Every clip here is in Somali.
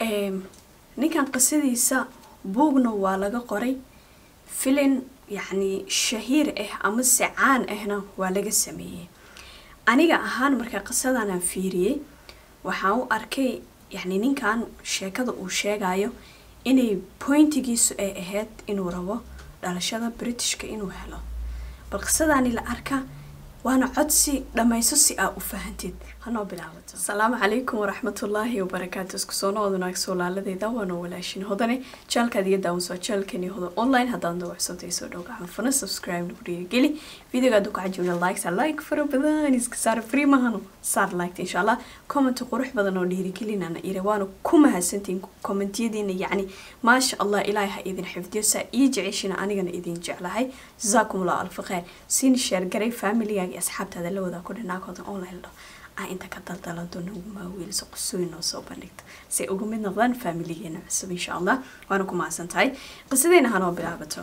ninkan qisadiisa buugna waa laga qoray filin yacni shahiir ah ama se caan ahna waa laga sameeyey aniga ahaan markaa qisadanaan fiiriyey waxaan u arkay yacni ninkan sheekada uu sheegayo inay pointigiisu ay ahayd inuu rabo dhalashada britishka inuu helo bal qisadani la arka waana codsi dhammayso si aa u fahantid hanoo bilaabato asalaamu calaykum waraxmatullaahi wabarakaatu isku soo nood wanaag soolaaladeyda waana walaashin hodane jaalkaad iyo daawansoo jaalkani hoda online haddaan dawacsotay soo dhow gacan fana subscribe nagu dhiirigeli videoga hadduu ka cajibna likes like fara badan iska saar free mahano saar liked insha allah comment qurux badan oo dhiirigelinana ire waana ku mahadsantiin commentiyadiina yacni maasha allah ilaahay ha idin xifdiyo saa ii jeceshina anigana idin jeclahay jazaakum allah alfa khayr siin sheer garay familigaaga iyo asxaabtaada la wadaa ku dhinaakooda online dho ah inta ka daldalado nagu maaweeliso qosooyin noo soo bandhigto say uga mid noqdaan faamiligeena cusub insha allah waana ku mahadsan tahay qisadeena hanoo bilaabato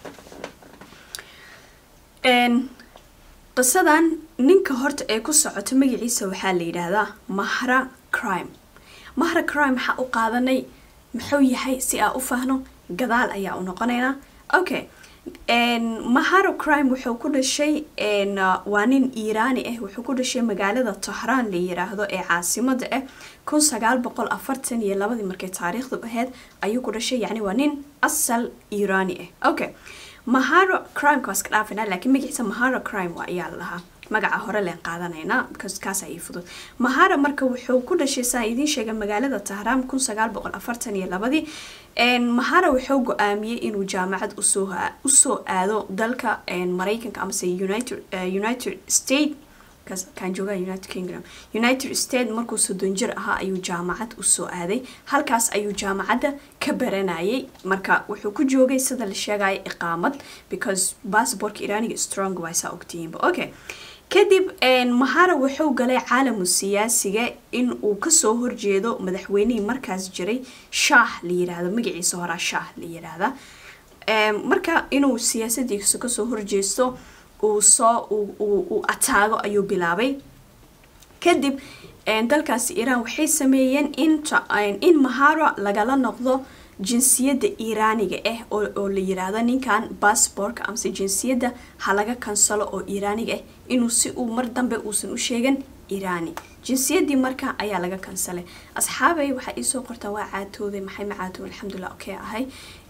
qisadan ninka horta ee ku socoto magaciisa waxaa la yidhaahdaa mahra crime mahra crime waxaa u qaadanay muxuu yahay si aa u fahno gadaal ayaa u noqonaynaa okay maharo crime wuxuu ku dhashay waa nin iiraani ah wuxuu ku dhashay magaalada tahraan la yiraahdo ee caasimada ah kun sagaal boqol afartan iyo labadii markay taariikhdu ahayd ayuu ku dhashay yacni waa nin asal iiraani ah okay maharo crime kaas ka dhaafina laakiin magaciisa maharo crime waa ayaa lahaa magaca hore leen qaadanaynaa because kaas ay fudud mahara marka wuxuu ku dhashay saa idiin sheegay magaalada tahraan kun sagaal boqol afartan iyo labadii mahara wuxuu go-aamiyey inuu jaamacad usoo usoo aado dalka mareykanka amase united united state kaan joogaa united kingdom united state markuu soddon jir ahaa ayuu jaamacad usoo aaday halkaas ayuu jaamacadda ka baranayay marka wuxuu ku joogay sida la sheegaya iqaamad because bassbortka iraaniga strong waa saa ogtihiinba okay kadib mahara wuxuu galay caalamu siyaasiga in uu kasoo horjeedo madaxweynihii markaas jiray shaah la yiraahdo magaciisa horaa shaah la yiraahda marka inuu siyaasadiisa kasoo horjeesto uu soo uu ataago ayuu bilaabay kadib dalkaasi iiraan waxay sameeyeen in maharo lagala noqdo jinsiyadda iiraaniga ah oo la yiraahdo ninkan bassbortka amase jinsiyadda ha laga kansalo oo iiraaniga ah inuu si uu mar dambe uusan u sheegan iiraani jinsiyaddii marka ayaa laga kansalay asxaabay waxaa iisoo qortaa waa caatooday maxay ma caatooday alxamdulilah okay ahay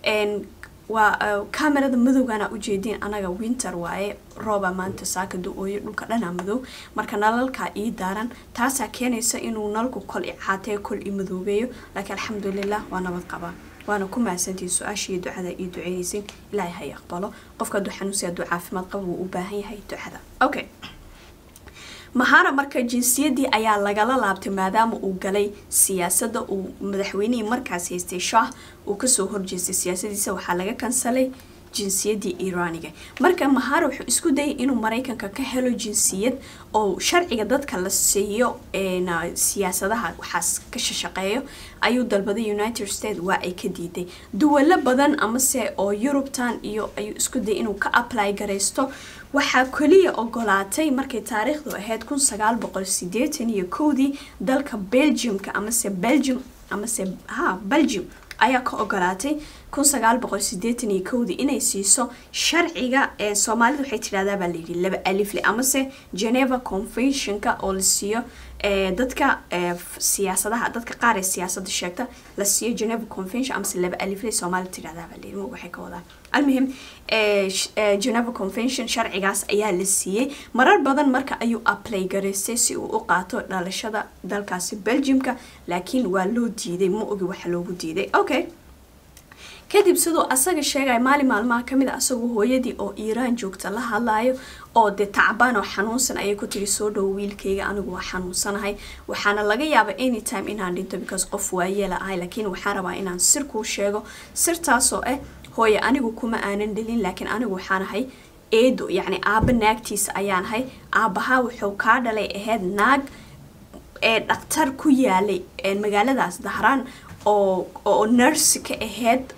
waa camerada madowgana ujeediin anaga winter waaye rooba maanta saaka du-ooyo dhulka dhanaa madow marka nalalkaa ii daaran taasaa keenaysa inuu nalku kol i caatee kol i madoobeeyo laakiin alxamdulilah waa nabad qabaa waana ku mahadsantihin su-aasha iyo ducada ii duceynaysin ilaahay hay aqbalo qofka hadduu xanuunsi hadduu caafimaad qabo wuu u baahan yahay ducada okay mahara marka jinsiyadii ayaa lagala laabtay maadaama uu galay siyaasadda uu madaxweynihii markaas haystay shaah uu kasoo horjeestay siyaasadiisa waxaa laga kansalay jinsiyadii iiraaniga marka mahara wuxuu isku dayay inuu mareykanka ka helo jinsiyad oo sharciga dadka la siiyo siyaasadaha waxaas ka shashaqeeyo ayuu dalbaday united states waa ay ka diiday duwalo badan amase oo yurubtan iyo ayuu isku dayay inuu ka apply garaysto waxaa keliya ogolaatay markay taariikhdu ahayd kun sagaal boqol sideetan iyo kowdii dalka belgiumka amase belgium amase ha belgium ayaa ka ogolaatay kun sagaal boqol sideetan iyo kowdii inay siiso sharciga ee soomaalida waxay tidhahdaa baa layidhi laba alifle amase geneva conventionka oo la siiyo dadka siyaasadaha dadka qaar ee siyaasada sheegta la siiyo geneva convention amase laba alifle soomaalida tidhahdaa baa layidhi waxay ka wadaan almuhim geneva convention sharcigaas ayaa la siiyey marar badan marka ayuu apply garaystay si uu u qaato dhalashada dalkaasi belgiumka laakiin waa loo diiday ma ogi waxa loogu diiday okay kadib siduu asaga sheegaya maalin maalmaha kamid a asagoo hooyadii oo iiraan joogta la hadlayo oo dee tacbaan oo xanuunsan ayay ku tiri soo dhowo wiilkayga anigu waa xanuunsanahay waxaana laga yaaba anytime inaan dhinto because qof waayeela ahay laakiin waxaan rabaa inaan sir kuu sheego sirtaasoo ah hooye anigu kuma aanan dhalin laakiin anigu waxaan ahay eedo yacni aabba naagtiisa ayaan ahay aabbahaa wuxuu kaa dhalay ahayd naag ee dhaktar ku yaalay magaaladaas dahraan oo oo nurse ka ahayd oo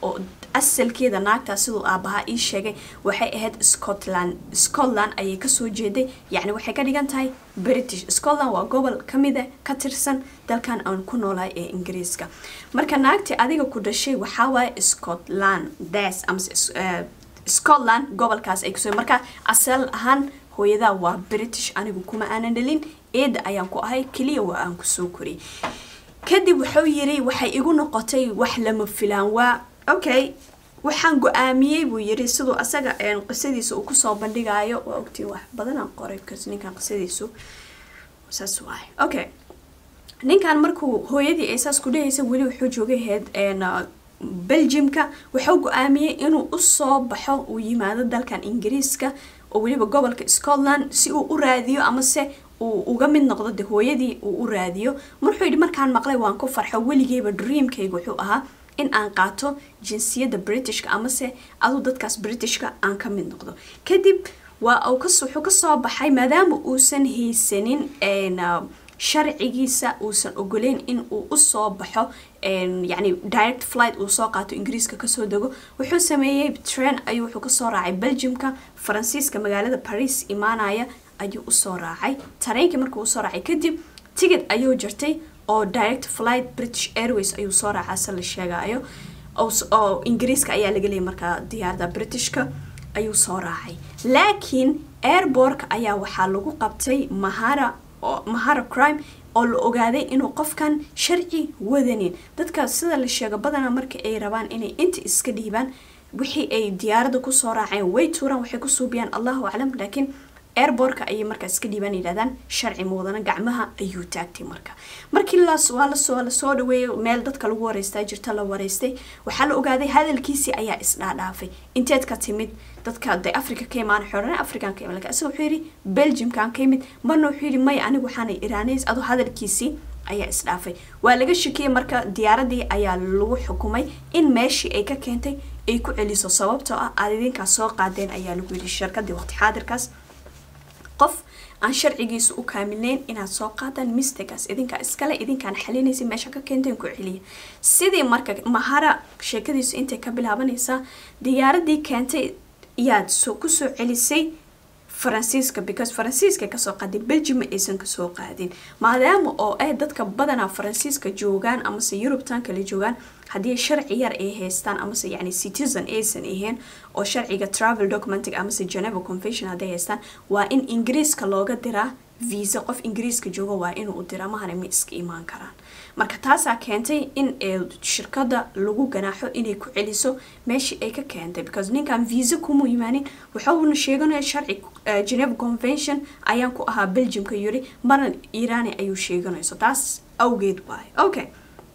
asalkeeda naagtaa siduu aabahaa ii sheegay waxay ahayd scotland scotland ayay kasoo jeeday yacni waxay ka dhigan tahay british scotland waa gobol kamida ka tirsan dalkan aan ku noolahay ee ingiriiska marka naagtii adiga ku dhashay waxaa waaye scotland das amase scotland gobolkaas ay kasoo marka asal ahaan hooyadaa waa british anigu kuma aanan dhalin eeda ayaan ku ahay keliya waa aan kusoo koriyay kadib wuxuu yiri waxay igu noqotay wax lama filaan waa okay waxaan go-aamiyey buu yiri siduu asaga qisadiisa uu kusoo bandhigayo waa ogtiin wax badanaan qoray bcause ninkan qisadiisu saas waay okay ninkan markuu hooyadii ay saas ku dhahaysa weli wuxuu joogay heed belgiumka wuxuu go-aamiyey inuu usoo baxo uu yimaado dalkan ingiriiska oo weliba gobolka scotland si uu u raadiyo amase uu uga mid noqdo de hooyadii uu u raadiyo marxuu yidhi markaan maqlay waan ku farxo weligeyba dreamkayga wuxuu ahaa in aan qaato jinsiyadda britishka amase aduu dadkaas britishka aan ka mid noqdo kadib waa wuxuu kasoo baxay maadaama uusan haysanin sharcigiisa uusan ogoleyn in uu usoo baxo yani direct flight uu soo qaato ingiriiska kasoo dego wuxuu sameeyey train ayuu wuxuu kasoo raacay belgiumka faransiiska magaalada paris imaanaya ayuu usoo raacay tareenkii markuu usoo raacay kadib tigid ayuu jirtay oo direct flight british airways ayuu soo raacaa se la sheegayo oo ingiriiska ayaa laga leeyay markaa diyaarada britishka ayuu soo raacay laakiin airbortka ayaa waxaa lagu qabtay mahara mahara crime oo la ogaaday inuu qofkan sharci wadanin dadka sida la sheego badanaa marka ay rabaan inay inta iska dhiibaan wixii ay diyaaradda kusoo raaceen way tuuraan waxay ku suubiyaan allahu aclam laakiin airbortka ayay markaa iska dhiibaan yidhahdaan sharci muudana gacmaha ayuu taagtay marka markii waa lasoo lasoo dhaweeyay meel dadka lagu wareystaa jirta la wareystay waxaa la ogaaday hadalkiisii ayaa isdhaadhaafay inteed ka timid dadka de africa ka imaan xorana african ka imaan isaga wuxuu yidhi belgiumkan ka yimid marna wuxuu yidhi maya anigu waxaanay iraaneys adoo hadalkiisii ayaa isdhaafay waa laga shakiyey marka diyaaradii ayaa lagu xukumay in meeshii ay ka keentay ay ku celiso sababtoo ah aad idinkaas soo qaadeen ayaa lagu yidhi shirkadii waqti xaadirkaas qof aan sharcigiisa u kaamilnayn inaad soo qaadaan mistegaas idinkaa iskale idinkaan xalinaysa meesha ka keenteen ku celiya sidii marka mahara sheekadiisu intay ka bilaabanaysaa diyaaradii keentay yaad kusoo celisay faransiiska because faransiiska kasoo qaaday belgium aysan kasoo qaadin maadaama oo ay dadka badanaa faransiiska joogaan amase yurubtan kale joogaan haddii sharci yar ay haystaan amase yani citizen aysan ahayn oo sharciga travel documentig amase geneva convention hadday haystaan waa in ingiriiska looga diraa visa qof ingiriiska jooga waa inuu u diraa mahana ma iska imaan karaan marka taasaa keentay in shirkada lagu ganaaxo inay ku celiso meeshii ay ka keentay because ninkan visa kuma imaanin wuxuuna sheeganaya sharci geneva convention ayaan ku ahaa belgiumka yiri marna irani ayuu sheeganayso taas awgeed waay okay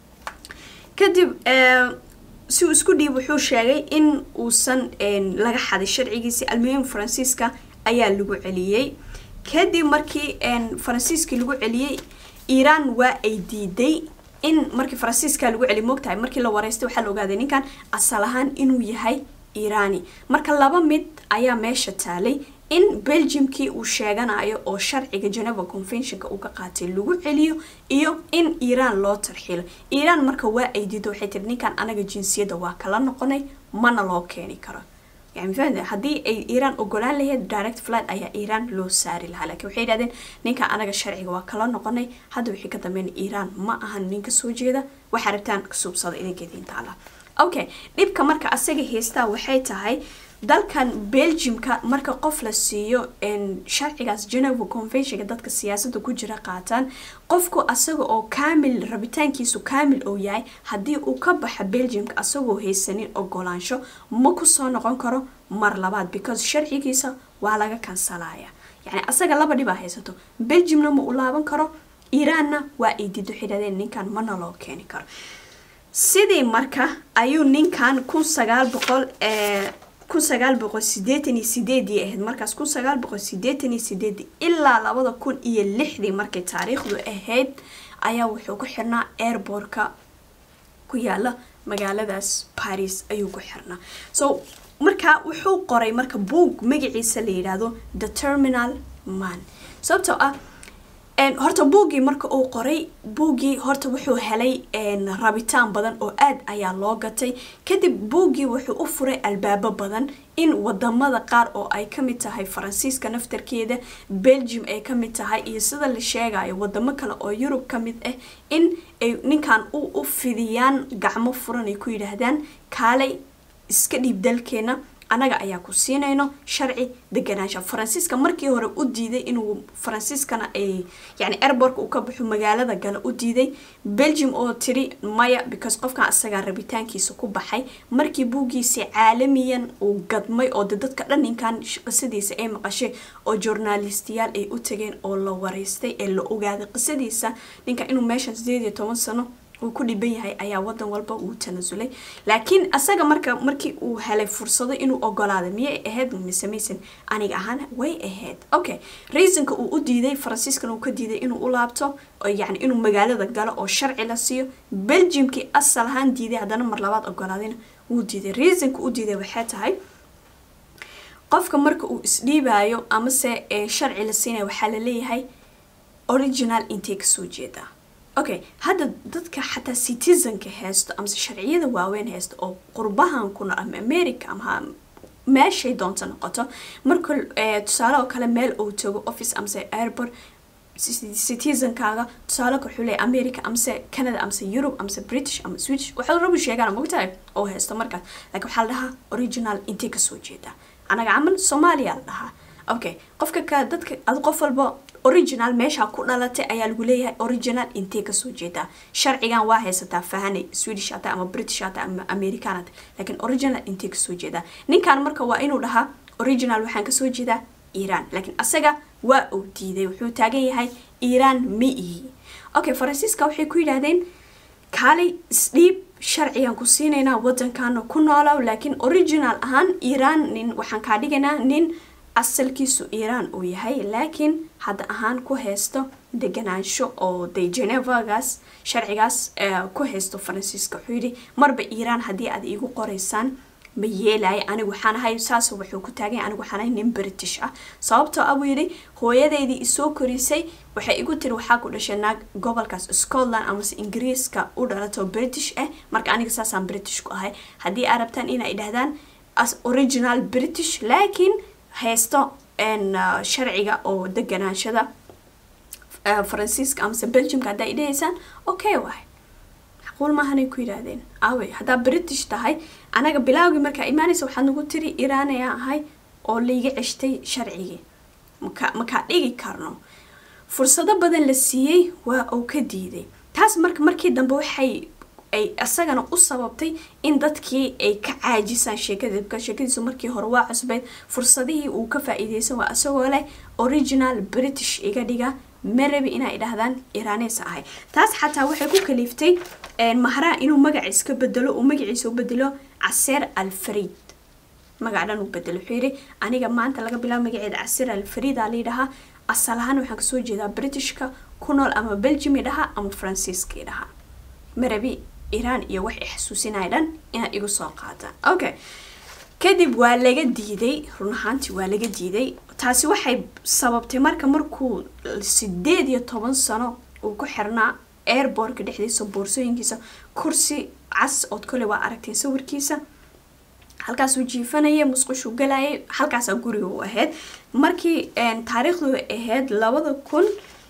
kadib si uu isku dhiib wuxuu sheegay in uusan laga xaday sharcigiisi almuhim faransiiska ayaa lagu celiyey kadib markii faransiiskii lagu celiyey iiraan waa ay diiday in markii faransiiska lagu celiy moogtahay markii la wareystay waxaa la ogaaday ninkan asal ahaan inuu yahay iiraani marka laba mid ayaa meesha taalay in belgiumkii uu sheeganayo oo sharciga geneva conventionka uu ka qaatay lagu celiyo iyo in iiraan loo tarxiilo iiraan marka waa ay diido waxay tiri ninkan anaga jinsiyadda waa kala noqonay mana loo keeni karo yani fahmte haddii ay iiraan ogolaan lahayd direct flight ayaa iiraan loo saari lahaa laakiin waxay yidhahdeen ninka anaga sharciga waa kala noqonay hadda wixii ka dambeyn iiraan ma ahan nin kasoo jeeda waxaa rabtaan kasuubsada idinkeediin taala okay dhibka marka asaga haystaa waxay tahay dalkan belgiumka marka qof la siiyo sharcigaas geneva conventionka dadka siyaasada ku jira qaataan qofku asaga oo kaamil rabitaankiisu kaamil oo yahay haddii uu ka baxa belgiumka asagoo haysanin ogolaansho ma kusoo noqon karo mar labaad because sharcigiisa waa laga kansalaya yani asaga laba dhibaa haysato belgiumna ma u laaban karo iiraanna waa ay diido xidhadeen ninkan mana loo keeni karo sidii marka ayuu ninkan kun sagaal boqol kun sagaal boqol sideetan iyo sideedii ahayd markaas kun sagaal boqol sideetan iyo sideedii ilaa labada kun iyo lixdii markay taariikhdu ahayd ayaa wuxuu ku xirnaa airbortka ku yaala magaaladaas paris ayuu ku xirnaa so marka wuxuu qoray marka buog magaciisa la yidhaahdo the terminal man sababtoo ah horta buuggii marka uu qoray buuggii horta wuxuu helay rabitaan badan oo aad ayaa loo gatay kadib buuggii wuxuu u furay albaabo badan in wadamada qaar oo ay kamid tahay faransiiska naftarkeeda belgium ay kamid tahay iyo sida la sheegayo wadamo kale oo yurub kamid ah in ay ninkan u fidiyaan gacmo furan ay ku yidhaahdaan kaalay iska dhiib dalkeena anaga ayaa ku siinayno sharci deganaansha faransiiska markii hore u diiday inuu faransiiskana ay yani airbortka uu ka baxo magaalada gale u diiday belgium oo tiri maya because qofkan isagaa rabitaankiisa ku baxay markii buuggiisi caalamiyan uu gadmay oo de dadka dhan ninkan qisadiisa ay maqashay oo journalistiyaal ay u tageen oo la wareystay ee la ogaaday qisadiisa ninka inuu meeshan sideed iyo toban sano uu ku dhiban yahay ayaa wadan walba uu tanasulay laakiin asaga marka markii uu helay fursado inuu ogolaaday miyay ahayd mise maysan aniga ahaan way ahayd okay reasonka uu u diiday faransiiskan uu ka diiday inuu u laabto yani inuu magaalada galo oo sharci la siiyo belgiumkii asal ahaan diiday haddana mar labaad ogolaadayna wuu diiday reasonka u diiday waxay tahay qofka marka uu isdhiibayo amase sharci la siinaya waxaa la leeyahay original intay kasoo jeedaa okay hadda dadka xataa citizenka haysto amase sharciyada waaweyn haysto oo qurbahan kuna ama america ama meeshay doonta noqoto marka tusaale oo kale meel uu tago office amase airport citizenkaaga tusaale wuxuu leeyahay america amase canada amase europe amase british ama swedish waxaa rabu sheegaan mogtahay oo haysto markaas laakiin waxaa la dhahaa original intay kasoo jeedaa anaga camal soomaaliya la dhahaa okay qofka ka dadka ad qof walba original meesha ku dhalatay ayaa lagu leeyahay original intee kasoo jeedaa sharcigan waa haysataa fahanay swedish hata ama british hata ama american hata laakiin original intee kasoo jeedaa ninkan marka waa inuu dhahaa original waxaan kasoo jeedaa iran laakiin asaga waa uu diiday wuxuu taagan yahay iran ma ihi okay faransiiska waxay ku yidhaahdeen kaalay isdhiib sharcigan ku siinaynaa wadankaana ku noolow laakiin original ahaan iran nin waxaan kaa dhigaynaa nin asalkiisu iiraan uu yahay laakiin hadda ahaan ku haysto deganaansho oo de genevagaas sharcigaas ku haysto faransiiska wuxuu yidhi marba iiraan haddii aad iigu qoraysaan ma yeelaya anigu waxaan ahay saas wuxuu ku taagay anigu waxaan ahay nin british ah sababtoo ah buu yidhi hooyadeydii isoo korisay waxay igu tiri waxaa ku dhashay naag gobolkaas scotland amase ingiriiska u dhalato british ah marka aniga saasaan british ku ahay haddii aad rabtaan inay dhahdaan as original british laakiin haysto sharciga oo deganaanshada faransiiska amase belgiumka haddaa idhahaysaan okay waay macquul maahanay ku yidhaahdeen aawey haddaa british tahay anaga bilaawgii markaa imaanaysa waxaad nagu tiri iiraan ayaa ahay oo laiga ceshtay sharcigii maka makaa dhigi karno fursado badan la siiyey waa uu ka diiday taas marka markii dambe waxay ay isagana u sababtay in dadkii ay ka caajisaan sheekada sheekadiisu markii hore waa cusbeyd fursadihii uu ka faa-iideysan waa isagoo leh original british iga dhiga marabi inay dhahdaan iraaneys ahay taas xataa waxay ku kaliiftay mahraa inuu magaciis ka bedelo uu magaciisa u bedelo caseer alfariid magac dhan uu bedelo wuxuu yidhi aniga maanta laga bilaabo magaceeda caseer alfariid aa layidhahaa asal ahaan waxaan kasoo jeedaa britishka ku nool ama belgium idhahaa ama faransiiska idhahaa marabi iiraan iyo wax i xasuusinaya dhan inaad igu soo qaadaan okay kadib waa laga diiday run ahaantii waa laga diiday taasi waxay sababtay marka markuu sideed iyo toban sano uu ku xirnaa airbortka dhexdiisa boorsooyinkiisa kursi cas ood kole waa aragteen sawirkiisa halkaasuu jiifanaya musqushuu galayay halkaasaa guriga u ahayd markii taariikhdu ahayd labada kun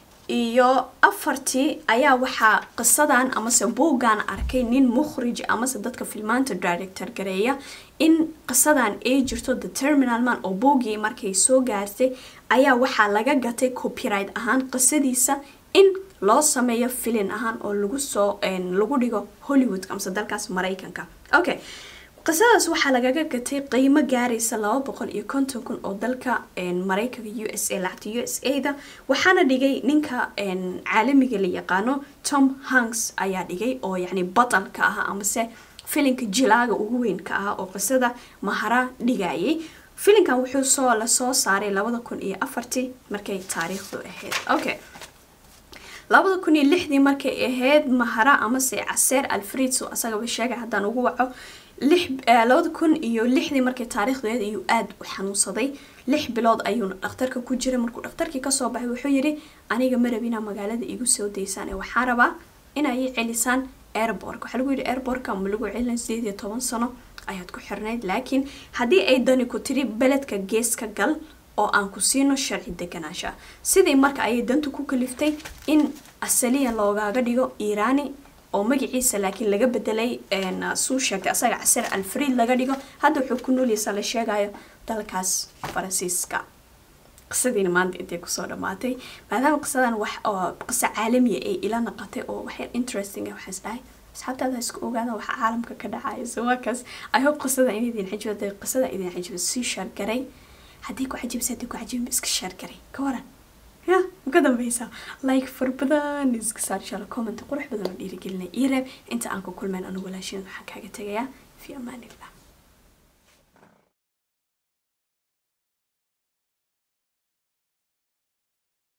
iyo afartii ayaa waxaa qisadan amase buuggan arkay nin mukhrij amase dadka filmaanta director gareeya in qisadan ay jirto the terminal man oo buuggii markay soo gaartay ayaa waxaa laga gatay copyright ahaan qisadiisa in loo sameeyo filin ahaan oo lagu soo lagu dhigo hollywoodka amase dalkaas maraykanka okay qisadaas waxaa lagaga gatay qiimo gaaraysa laba boqol iyo konton kun oo dalka maraykanka u s a lacagta u s a da waxaana dhigay ninka caalamiga la yaqaano tom hanks ayaa dhigay oo yacni batalka ah amase filinka jilaaga ugu weynka ah oo qisada mahara dhigayay filinkan wuxuu soo lasoo saaray labada kun iyo afartii markay taariikhdu ahayd okay labada kun iyo lixdii markay ahayd mahara amase caseer alfredso asagaba sheegay haddaan ugu waco lix labada kun iyo lixdii markii taariikhdeed ayuu aada u xanuunsaday lix bilood ayuuna dhakhtarka ku jiray markuu dhakhtarkii kasoo baxay wuxuu yidhi aniga ma rabinaa magaalada igu soo daysaan ee waxaa rabaa inay celisaan airbork waxaa lagu yidhi airborka ma lagu celina sideed iyo toban sano ayaad ku xirnayd laakiin haddii ay dani ku tiri beledka geeska gal oo aan ku siino sharci deganaansha sidii marka ayay dantu ku kaliftay in asaliyan loogaaga dhigo iiraani oo magaciisa laakiin laga bedelay suu sheegtay asaga casir alfriid laga dhigo hadda wuxuu ku nooliyasa la sheegayo dalkaas faransiiska qisadiina maanta intay kusoo dhamaatay maadaama qisadan wax oo qiso caalamiya ay ila naqatay oo waxyar interesting ah waxaas dhahay asxaabtaada isku ogaada waxa caalamka ka dhacaya so waakaas i hope qisada in idin xijibada qisada idin xijiba sii shaargaray haddii ku cajibisa haddii ku cajibin iska shaargaray ka waran ya uga dambeysa like far badan iska saar insha allah comment qurux badan oo dhiirigelinaya ii reeb inta aan ku kulmeen anigu walaashin waxaan kaaga tegayaa fi amaanillah